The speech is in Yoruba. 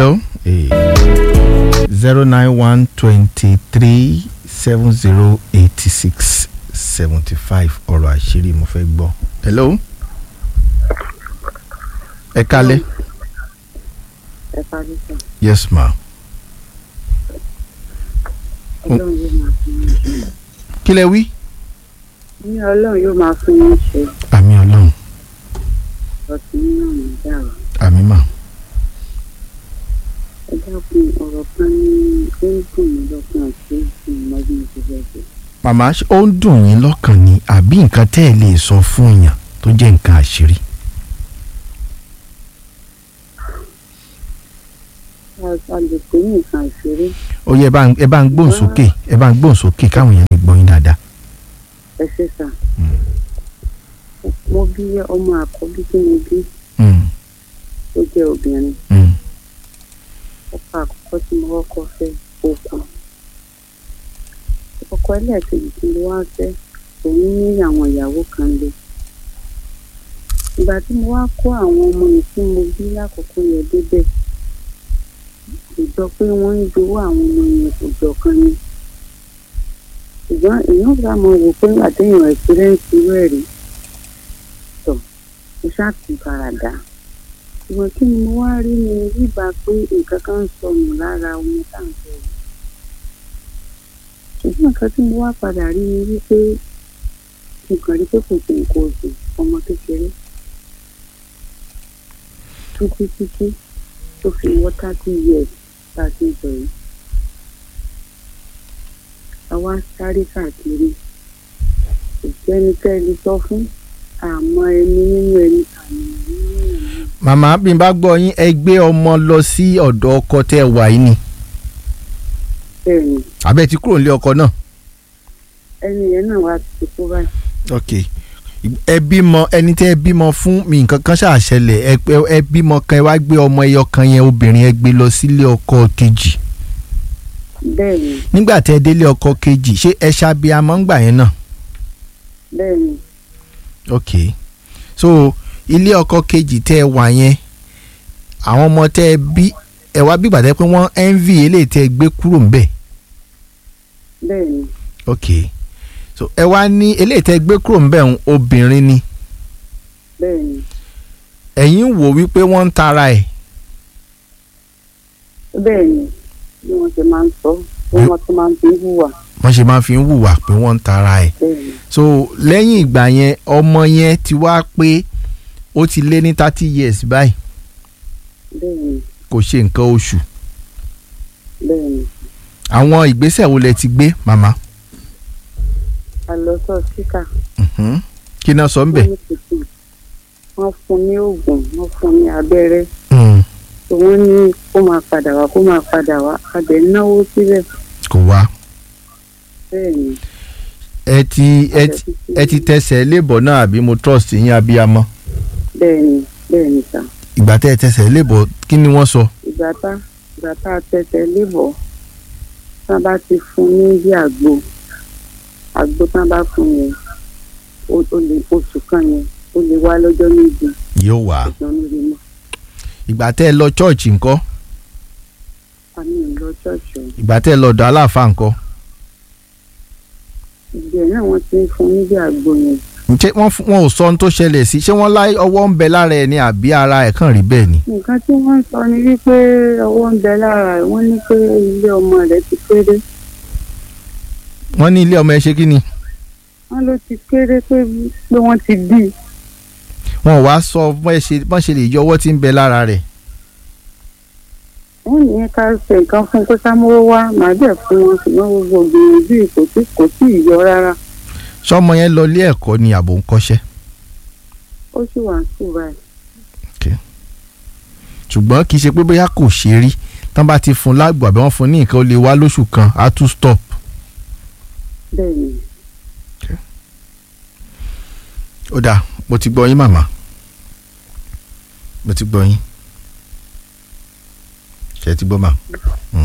hello zero nine one twenty three seven zero eighty six seventy five ọ̀rọ̀ àṣírí mo fẹ́ gbọ́. hello ẹ kálẹ̀ ẹ parí sọ yes ma ọlọ́run yóò máa fún yín ṣe kí lẹ wí. ní ọlọ́run yóò máa fún yín ṣe àmì ọlọ́run ọtí nínú ọ̀nà ìdáàrọ̀ àmì mà ẹ dákun ọ̀rọ̀ kan ní ó ń dùn mí lọ́kàn àti ìmọ̀ bí mo ti fẹ́ ṣe. màmá ṣé ó ń dùn yín lọ́kàn ni àbí nǹkan tẹ́ ẹ lè sọ fún èèyàn tó jẹ́ nǹkan àṣírí. a lè pè ní nǹkan ìṣeré ó yẹ ẹ bá ń- ẹ bá ń gbóhùn sókè ẹ bá ń gbóhùn sókè káwọn èèyàn lè gbọ́ yín dáadáa. ẹ ṣe sà Mm. mo bí ọmọ àkọ́bí tí mo bí Mm, tó jẹ́ obìnrin mm, ọkọ àkọ́kọ́ tí mo kọ́kọ́ fẹ́ òkú ọkọ ẹlẹ́ẹ̀kejì tí mo wá fẹ́ òun ní àwọn ìyàwó kan lé ìgbà tí mo wá kó àwọn ọmọ yìí tí mo bí lákòókò yẹn débẹ̀ kò jọ pé wọ́n ń jowó àwọn ọmọ yẹn kò jọ kan ni ṣùgbọ́n èèyàn bá mọ wò pé nígbà téèyàn ẹ̀sìrẹ́ǹsì rẹ̀ rí tọ̀ mo ṣáà ti faradà ṣùgbọ́n kí ni mo wá rí ni bíbá pé nǹkan kan ń sọnù lára ọmọ tá à ń sọ yìí ṣùgbọ́n nǹkan tí mo wá padà rí ni wípé mo kàn rí pé kò sí nǹkan oṣù ọmọ kékeré títí títí tó fi wọ́ thirty years tá a ti ń sọ yìí àwa sáré káàkiri kò sẹ́nikẹ́ni sọ fún àmọ́ ẹni nínú ẹni àmì nínú ẹni. màmá bí n bá gbọ́ yín ẹ gbé ọmọ lọ sí ọ̀dọ̀ ọkọ tẹ́ ẹ wà yìí ni bẹ́ẹ̀ ni àbẹ́ ti kúrò nílé ọkọ náà. ẹni yẹn náà wá ti kú báyìí. ok ẹ bímọ ẹni tẹ́ ẹ bímọ fún mi nǹkan kan ṣàṣẹlẹ̀ ẹ pé- ẹ bímọ kan ẹ wá gbé ọmọ ẹyọ kan yẹn obìnrin ẹ gbé lọ sílé ọkọ kejì bẹ́ẹ̀ ni nígbà tẹ́ ẹ délé ọkọ kejì ṣé ẹ ṣàbíamọ ńgbà yẹn náà bẹ́ẹ̀ ni ok so ilé ọkọ kejì tẹ́ ẹ wà yẹn àwọn ọmọ tẹ́ ẹ bí ẹ wá bí gbàtẹ́ pé wọ́n envy eléyìí tẹ́ ẹ gbé kúrò ńbẹ̀ bẹ́ẹ̀ ni ok so ẹ wá ní eléyìí tẹ́ ẹ gbé kúrò ńbẹ̀ ń obìnrin ni bẹ́ẹ̀ ni ẹ̀yin wò wípé wọ́n ń tara ẹ̀ bẹ́ẹ̀ ni bí wọ́n ṣe máa ń sọ bí wọ́n tún máa ń fi hùwà wọ́n ṣe máa fi ń hùwà pé wọ́n ń tara ẹ̀ bẹ́ẹ̀ ni so lẹ́yìn ìgbà yẹn ọmọ yẹn ti wá pé ó ti lé ní thirty years báyìí bẹ́ẹ̀ ni kò ṣe nǹkan oṣù bẹ́ẹ̀ ni àwọn ìgbésẹ̀ wo lẹ ti gbé màmá a lọ sọ síkà Mhm. kí náà sọ ń bẹ̀ wọ́n ní kùtù wọ́n fún ní oògùn wọ́n fún ní abẹ́rẹ́ Mm, tó wọ́n ní kó máa padà wá kó máa padà wá abẹ náwó síbẹ̀ kò wá bẹ́ẹ̀ ni ẹ ti ẹ ti ẹ ti tẹsẹ̀ lébọ̀ náà àbí mo trust yín abiyamọ bẹ́ẹ̀ ni bẹ́ẹ̀ ni sà ìgbà tẹ́ ẹ tẹsẹ̀ lébọ̀ kí ni wọ́n sọ ìgbà tá ìgbà tá a tẹsẹ̀ lébọ̀ tá a bá ti fún ní bí àgbo àgbo tá a bá fún yẹn ó ó lè oṣù kan yẹn ó lè wá lọ́jọ́ méje yóò wá ìjọ níbi mọ́ ìgbà tẹ́ ẹ lọ chọ́ọ̀chì ńkọ́ àmì ìlọ ṣọ́ọ̀ṣì o ìgbà tẹ́ ẹ lọ ọ̀dọ̀ aláàfáà ńkọ́ ìgbẹ́ náà wọ́n ti ń fún ní bí àgbo yẹn ṣé wọ́n fún- wọn ò sọ ohun tó ṣẹlẹ̀ sí ṣé wọ́n láì ọwọ́ ń bẹ lára ẹ̀ ni àbí ara ẹ̀ kàn rí bẹ́ẹ̀ ni. nǹkan tí wọ́n ń sọ ni wípé ọwọ́ ń bẹ lára ẹ̀ wọ́n ní pé ilé ọmọ rẹ̀ ti kéré wọ́n ní ilé ọmọ ẹ ṣe kí ni wọ́n ló ti kéré pé pé wọ́n ti bí i wọn ò wá sọ bọ́n ṣe bọ́n ṣe lè yọ ọwọ́ tí ń bẹ lára rẹ̀ wọ́n ní ká ṣe nǹkan fún kó sámúró wá màá dẹ̀ fún wọn ṣùgbọ́n gbogbo gbìyànjú yìí kò tí kò tí ì yọ rárá sọmọ yẹn lọ ilé ẹ̀kọ́ ni àbò ń kọ́ṣẹ́ ó sì wà ń sùn báyìí ṣùgbọ́n kì í ṣe pé bóyá kò ṣe rí tán bá ti fún lágbo àbí wọ́n fún ní nǹkan ó lè wá lóṣù kan á tún stop. bẹ́ẹ̀ ni ó dáa mo ti gbọ́ yín màmá mo ti gbọ́ yín ṣe ti gbọ́ mà.